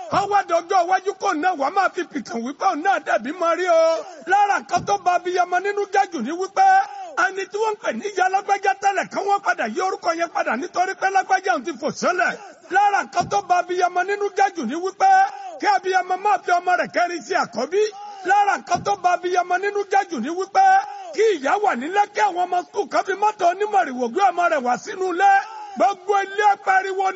kọ́wádìí ọjọ́ iwájú kò náà wàá máa fi pìtàn wípé òun náà dẹ̀bí mọ rí o lára kan tó ba abiyamọ nínú jẹ́jù ní wípé ẹni tí wọ́n ń pè ní ìyá lágbájá tẹ́lẹ̀ kí wọ́n padà yí orúkọ yẹn padà nítorí pé lágbájá òun ti fò sẹ́lẹ̀ lára kan tó ba abiyamọ nínú jẹ́jù ní wípé kí abiyamọ máa fi ọmọ rẹ̀ kẹrin sí àkọ́bí lára kan tó ba abiyamọ nínú jẹ́jù ní wípé kí ìyá wà nílé kí àwọn ọmọ skul kan fi mọ́tò onímọ̀rìwò gbé ọmọ rẹ̀ wá sínú ilé gbogbo ilé apariwo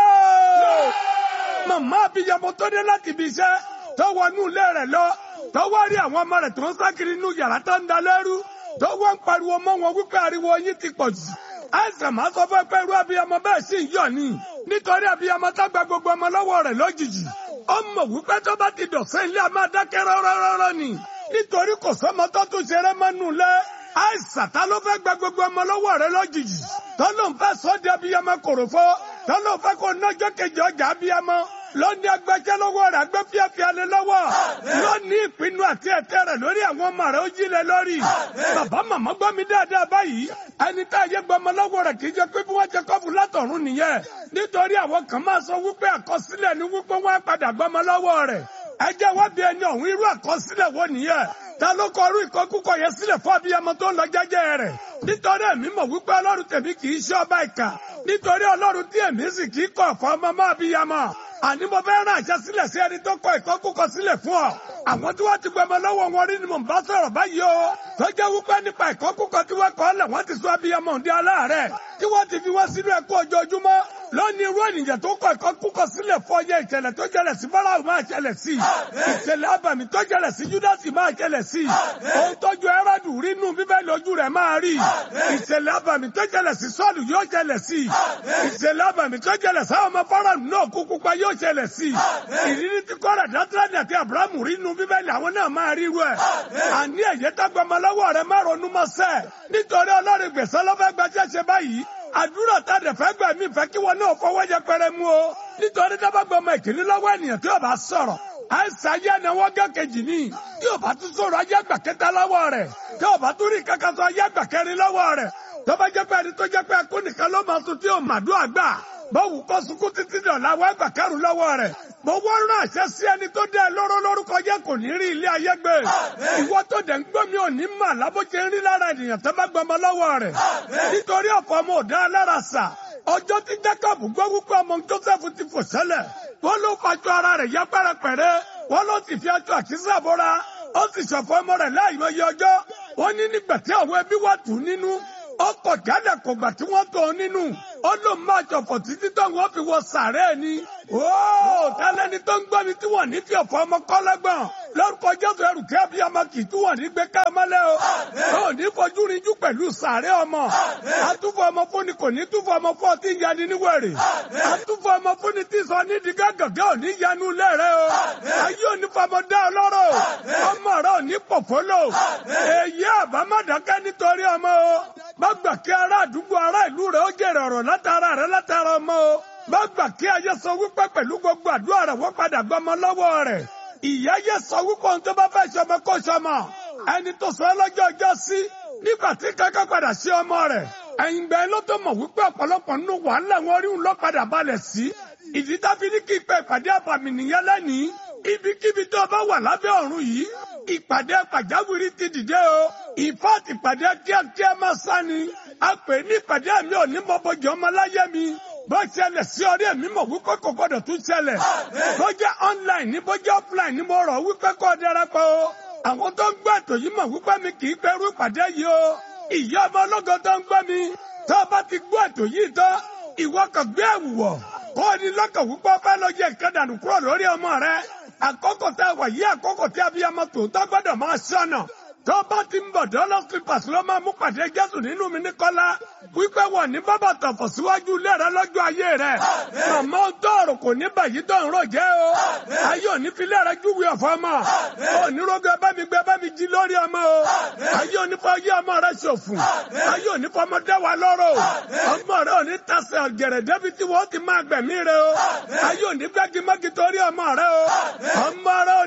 náà. màmá abiyamọ tó dé láti ibi iṣẹ́ tó wọnú ilé rẹ̀ lọ tó wá rí àwọn ọmọ rẹ̀ tó ń sákiri inú yàrá tó ń da lẹ́rú tó wọ́n ń pariwo mọ́ wọn wípé ariwo yín ti pọ̀ jù. àìsàn máa sọ fún ẹ pé irú abiyamọ bẹ́ẹ̀ sì ń yọ̀ ni nítorí abiyamọ tá gba gbogbo ọmọ lọ́wọ́ rẹ̀ lójijì. ó mọ̀ wípé tó bá ti dọ̀sẹ́ ilé a máa dákẹ́ rọ́rọ́rọ́rọ́ ni nítorí kò sọ́mọ tó tún ṣeré mọ́nú lẹ́ àìsàn ta ló fẹ́ gba gbogbo ọmọ lọ́wọ́ rẹ̀ lójijì tó ló ń fẹ́ sọ́ di abiyamọ kòròfo tó ló ń fẹ́ kó nájọ́ kejì ọjà abiyamọ lónìí agbẹjẹ lọ́wọ́ rẹ̀ agbẹ fíafíà lé lọ́wọ́ lónìí ìpinnu àti ẹ̀tẹ́ rẹ̀ lórí àwọn ọmọ rẹ̀ ó jí lẹ lórí bàbá màmá gbọ́ mi dáadáa báyìí ẹni tá a yẹ gbọmọ lọ́wọ́ rẹ̀ kì í jẹ́ pé bí wọ́n jẹ kọ́fù látọ̀run nìyẹn nítorí àwọn kan máa sọ wípé àkọsílẹ̀ ni wípé wọ́n á padà gbọmọ lọ́wọ́ rẹ̀ ẹ jẹ́ wá bí ẹni ọ̀hún irú àkọsílẹ̀ wo nìyẹn ta ló kọ irú ìkọkúkọ yẹn sílẹ̀ fún abiyamọ tó ń lọ jẹ́jẹ́ rẹ̀ nítorí èmi mọ̀ wípé ọlọ́run tèmi kì í ṣe ọba ìkà nítorí ọlọ́run tí èmi sì kì í kọ̀ fún ọmọ máa bíyamọ àní mo fẹ́ rán àṣẹ sílẹ̀ sí ẹni tó kọ ìkọkúkọ sílẹ̀ fún ọ àwọn tí wọ́n ti gbọmọ lọ́wọ́ wọn rí ni mò ń bá sọ̀rọ̀ báyìí o tó jẹ́ wípé nípa ìkọkúkọ tí wọ́n kọ́ lẹ̀ wọ́n ti sọ abiyamọ òǹdí aláàárẹ̀ tí wọ́n ti fi wọ́n sínú ẹ̀kọ́ ojoojúmọ́ lónìí irú ènìyàn tó kọ ìkọkúkọ sílẹ̀ fún ọyẹ ìṣẹ̀lẹ̀ tó jẹlẹ̀ sí Fáráò máa ṣẹlẹ̀ sí ìṣẹ̀lẹ̀ abàmì tó jẹlẹ̀ sí Júdásì máa ṣẹlẹ̀ sí ohun tójú Hẹ́rọ́dù rí nù Bíbélì ojú rẹ̀ máa rí ìṣẹ̀lẹ̀ abàmì tó jẹlẹ̀ sí Sọ́ọ̀lù yóò ṣẹlẹ̀ sí ìṣẹ̀lẹ̀ abàmì tó jẹlẹ̀ sáwọn ọmọ Fáráò náà kúkú pa yóò ṣẹlẹ̀ sí ìrírí tí kọ́ra dátúrádì àti Àbúrámù rí nù Bíbélì àwọn náà máa rí rú ẹ̀ àní ẹ̀yẹ tágbàmọ́ lọ́wọ́ rẹ̀ má ronú mọ́ sẹ́ẹ̀ nítorí Ọlọ́run gbèsè lọ́fẹ́ gbaṣẹ́ ṣe báyìí àdúrà tá a dẹ̀ fẹ́ gbà mí fẹ́ kí wọn náà fọwọ́ yẹpẹrẹ mú o nítorí dábàá gbọ́ ọmọ ìkíní lọ́wọ́ ènìyàn tí yóò bá sọ̀rọ̀ àìsàn ayé ẹnáwó gẹ́kejì ní tí yóò bá tún sọ̀rọ̀ ayé àgbà kẹta lọ́wọ́ rẹ̀ tí yóò bá tún rí kankan sọ ayé àgbà kẹrin lọ́wọ́ rẹ̀ tó bá jẹ́ pé ẹni tó jẹ́ pé ẹkú nìkan ló máa tún tí yóò màdúrà gbà báwo kọ́ sunkún títí dọ̀la wọ́n àgbà kẹrù lọ́wọ́ rẹ̀ mo wọ́n rán àṣẹ sí ẹni tó dẹ́ lóró lórúkọ jẹ́ kò ní rí ilé ayé gbé ìwọ tó dẹ̀ ń gbọ́ mi ò ní mà lábójẹ́ ń rí lára ènìyàn tó bá gbọmọ lọ́wọ́ rẹ̀ nítorí ọ̀pọ̀ ọmọ òdá alára sà ọjọ́ tí Jacob gbọ́ wípé ọmọ Joseph ti fò sẹ́lẹ̀ wọ́n ló fàjọ ara rẹ̀ yá pẹ́rẹpẹ̀rẹ́ wọ́n ló sì fi aṣọ àkísà bọ́ra ó sì ṣọ̀fọ̀ ọmọ rẹ̀ láìmọye ọjọ́ wọ́n ní nígbà tí àwọn ẹbí wà tù nínú ọkọ̀ jálẹ̀ kò gbà tí wọ́n tó nínú ó ló máa ṣọ̀fọ̀ títí tó wọ́n fi wọ sàárẹ̀ ni ooo tálẹ́ni tó ń gbọ́ mi tí wọ́n ní fi ọ̀fọ̀ ọmọ kọ́lẹ́gbọ̀n lórúkọ jésù ẹrù kí abiyamọ kì í tún wọ̀ ní gbé ká mọ́lẹ́ o ó ní fojú rinjú pẹ̀lú sàárẹ̀ ọmọ àtúfọ̀ ọmọ fúnni kò ní túfọ̀ ọmọ fún ọtí yanni níwèrè àtúfọ̀ ọmọ fúnni tí sọ ní di gàgàgà ò ní yanu lẹ́rẹ̀ o ayé ò ní fọmọ dá ọlọ́rọ̀ ọmọ rẹ ò ní pọ̀fọ́lọ̀ èyí àbámọ̀dákẹ́ nítorí ọmọ o má gbà kí ará àdúgbò ará ìlú rẹ ó jèrè ọ̀rọ̀ látara rẹ látara ọmọ o má gbà kí ayé sọ wípé pẹ̀lú gbogbo àdúrà rẹ wọ́n padà gbọmọ lọ́wọ́ rẹ̀ ìyá yẹ sọ wípé ohun tó bá fẹ́ ṣọmọ kó ṣọmọ ẹni tó sọ ẹ lọ́jọ́ ọjọ́ sí nígbà tí kankan padà sí ọmọ rẹ̀ ẹ̀yìn gbẹ́ ló tó mọ̀ wípé ọ̀pọ̀lọpọ̀ nínú wàhálà wọn rí òun lọ padà balẹ̀ sí ìdí tábí ní kí pé ìpàdé àbàmì nìyẹn lẹ́nìí ibikíbi tó bá wà lábẹ́ ọ̀run yìí ìpàdé pàjáwìrì ti dìde o ìfọ́ọ̀tì ìpàdé kíákíá máa sá ni a pè ní ìpàdé mi ò ní mọ́bọ̀jì ọmọ láyé mi bó ṣẹlẹ̀ sí orí ẹ̀mí mọ̀ wípé kò gbọ́dọ̀ tún ṣẹlẹ̀ bó jẹ́ online ní bó jẹ́ offline ní mo rọ̀ wípé kó darapọ̀ o àwọn tó ń gbọ́ ètò yìí mọ̀ wípé mi kì í pẹ́rú ìpàdé yìí o ìyá ọmọ ológo tó ń gbọ́ mi tó o bá ti gbọ́ ètò yìí tán ìwọ kàn gbé ẹ̀wù wọ̀ kó o ní lọ́kàn wípé ọba lọ yẹ ìkẹ́dànù kúrò lórí ọmọ rẹ àkókò tá a wà yí àkókò tí abiyamọ tòótọ́ gbọ́dọ̀ máa ṣọ́nà tó bá ti ń bọ̀ dọ́lọ́ slippers ló máa mú pàdé jésù nínú mi ní kọ́lá wípé wọ̀ ní bábà tọ̀fọ̀ síwájú ilé rẹ lọ́jọ́ ayé rẹ màmá tọ̀rọ̀ kò ní bàyí tó ń rò jẹ́ o ayé òní fi lé rẹ júwe ọ̀fọ̀ ọmọ onírógbé bá mi gbé bá mi jí lórí ọmọ o ayé òní fọ ayé ọmọ rẹ ṣòfò ayé òní fọ ọmọ dá wa lọ́rọ̀ ọmọ rẹ òní tasẹ̀ ọ̀gẹ̀rẹ̀ débi tí wọ́n ti máa gbẹ̀mí rẹ o ayé òní gbági mọ́gi torí ọmọ rẹ o ọmọ rẹ òní wọ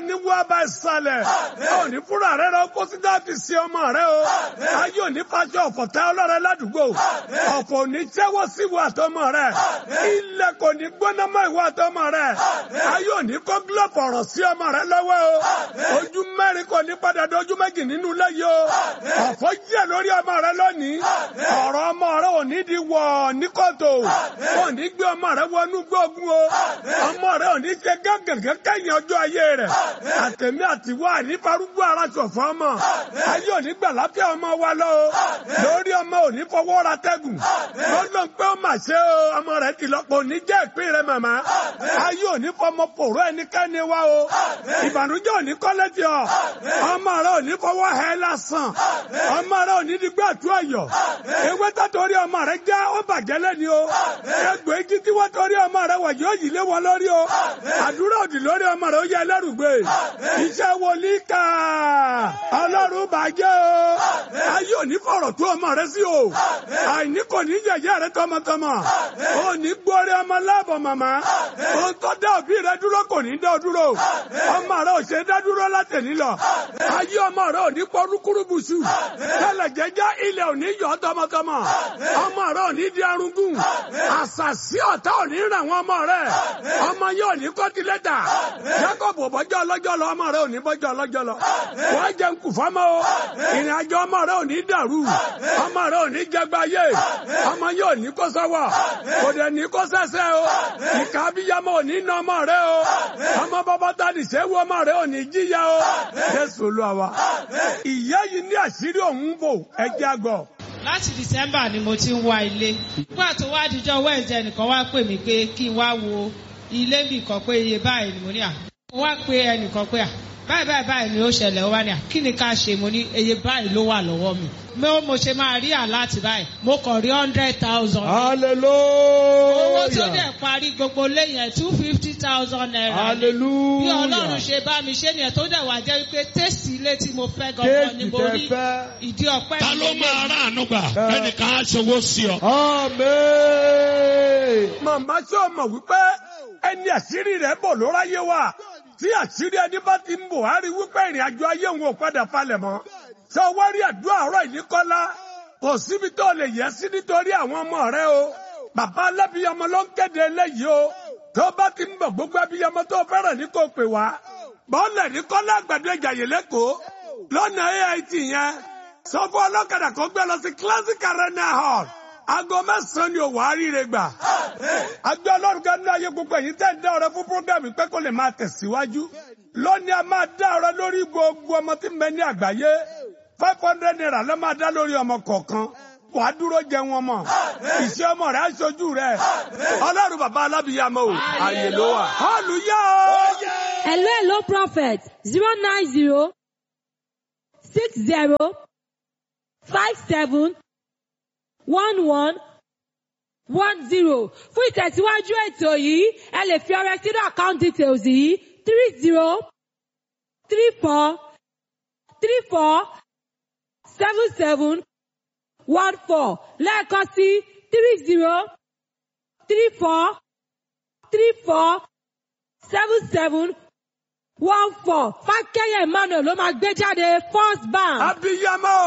bá ìsàlẹ̀ ò ní fúnra rẹ lọ kó sí dáàbì sí ọmọ rẹ o ayé ò ní fàṣọ ọ̀fọ̀ tẹ ọlọ́rẹ ládùúgbò ọ̀fọ̀ ò ní jẹ́wọ́ sí ìwà àtọmọ rẹ ilẹ̀ kò ní gbóná mọ́ ìwà àtọmọ rẹ ayé ò ní kó gílọ̀pù ọ̀rọ̀ sí ọmọ rẹ lọ́wọ́ o ojú mẹ́rin kò ní padà dojú méjì nínú ilé yìí o ọ̀fọ̀ jẹ́ lórí ọmọ rẹ lónìí ọ̀rọ̀ ọmọ rẹ ò ní di wọ̀ ní kòtò ò ní gbé ọmọ rẹ wọnú gbógun o ọmọ rẹ ò ní ṣe gángan kẹ́yìn ọjọ́ ayé rẹ̀ àtẹ̀mí àtiwọ́ ànífarúgbó ara ṣọ̀fọ́ ọmọ ayé ò ní gbà láfíà ọmọ wa lọ o lórí ọmọ ò ní fọwọ́ ra tẹ́gùn lọ́dọ̀ pé ó mà ṣe o ọmọ rẹ ti lọ́pọ̀ ò ní jẹ́ ìpín rẹ màmá ayé ò ní fọmọ pòrò ẹnikẹ́ni wa o ìbànújẹ́ ò ní kọ́lé tí ọ ọmọ rẹ ò ní fọwọ́ hẹ lásán ọmọ rẹ ò ní di gbé àtú ọ̀yọ́ ewé tó torí ọmọ rẹ já ó bàjẹ́ lẹ́ni o egbò igi tí wọ́n torí ọmọ rẹ wọ̀ yóò yí lé wọn lórí o àdúrà òdì lórí ọmọ rẹ ó yẹ ẹlẹ́rùgbé iṣẹ́ wòlíì ká ọlọ́run bàjẹ́ o ayé ò ní fọ̀rọ̀ tó ọmọ rẹ sí o àìní kò ní yẹ̀yẹ́ rẹ tọmọtọmọ ò ní gbórí ọmọ láàbọ̀ màmá ohun tó dá òbí rẹ dúró kò ní dá ọ dúró ọmọ rẹ ò ṣe dá dúró látẹ̀ní lọ ayé ọmọ rẹ ò ní pọ̀ rúkúrúbùsù tẹ́lẹ̀ jẹ́jẹ́ ilẹ̀ ò ní yọ tọmọtọmọ ọmọ rẹ ò ní di arúgún àṣàṣì ọ̀tá ò ní ràn wọ́n ọmọ rẹ ọmọ yẹn ò ní kọ́tílẹ́tà Jacob ò bọ́jọ́ ọlọ́jọ́ lọ ọmọ rẹ ò ní bọ́jọ́ ọlọ́jọ́ lọ wọ́n jẹ́ ń kù fọ́mọ́ o ìrìn àjò ọmọ rẹ ò ní dàrú ọmọ rẹ ò ní jẹgbáyé ọmọ yẹn ò ní kó sọ́wọ́ kò dẹ̀ ní kó sẹ́sẹ́ o ìka abiyamọ ò ní nà ọmọ rẹ o ọmọ bàbá tani sẹ́wọ́ ọmọ rẹ ò ní jíya o Jésù Olúwa wa ìyá yìí ní àṣírí òun bò ẹjẹ́ àgọ́ láti december ni mo ti ń wá ilé nígbà tó wá dijọ́ wednesday nìkan wá pè mí pé kí n wá wo ilé mi kan pé iye báyìí ni mo ní à mo wá pé ẹnìkan pé à báyìí báyìí báyìí ni ó ṣẹlẹ̀ ó wá ní à kí ni ká ṣe mo ní iye báyìí ló wà lọ́wọ́ mi mo mo ṣe máa rí àláàtì báyìí mo kàn rí hundred thousand. hallelujah. owó tó dẹ̀ parí gbogbo lẹ́yìn two fifty thousand naira. hallelujah. bí ọlọ́run ṣe bá mi ṣe nìyẹn tó dẹ̀ wá jẹ́ wípé tẹ́sì ilé tí mo fẹ́ gangan ni mo rí ìdí ọpẹ́ ta ló máa rà àánú gbà ẹnìkan á ṣòwò sí ọ. amen. màmá ṣé o mọ̀ wípé ẹni àṣírí rẹ̀ bò ló ráyé wá tí àṣírí ẹni bá ti ń bò á rí wípé ìrìn àjò ayé òun ò padà falẹ̀ mọ́ ṣé o wá rí àdúrà ọ̀rọ̀ ìníkọ́lá kò síbi tó lè yẹ sí nítorí àwọn ọmọ rẹ o bàbá alábíyamọ ló ń kéde eléyìí o tó bá ti ń bọ̀ gbogbo abiyamọ tó fẹ́ràn ní kò pè wá bọ́ọ̀lù ní kọ́lá àgbàdo ìjàyè lẹ́kọ̀ọ́ lọ́nà AIT yẹn sọ fún ọlọ́kadà kó gbé lọ sí classic arena hall aago mẹ́sàn-án ni òwò àríire gbà. agbé ọlọ́run kan ní ayé gbogbo èyí tẹ́ ń dá ọrẹ fún programme pé kó lè máa tẹ̀síwájú. lónìí a máa dá ọrẹ lórí gbogbo ọmọ tí ń bẹ ní àgbáyé five hundred naira ló máa dá lórí ọmọ kọ̀ọ̀kan wàá dúró jẹ wọn mọ ìṣe ọmọ rẹ aṣojú rẹ ọlọ́run bàbá alábìyàmọ o àyè ló wà. hallelujah o. Hello, hello, prophet. Zero nine zero six zero five seven one one one zero. Fún ìtẹ̀síwájú ètò yìí, ẹ lè fi ọrẹ sínú account details yìí three zero three four three four seven seven one four lẹ́ẹ̀kan sí three zero three four three four seven seven one four fákẹ́yẹ̀ emmanuel ló máa gbé jáde first bank. abiyamọ.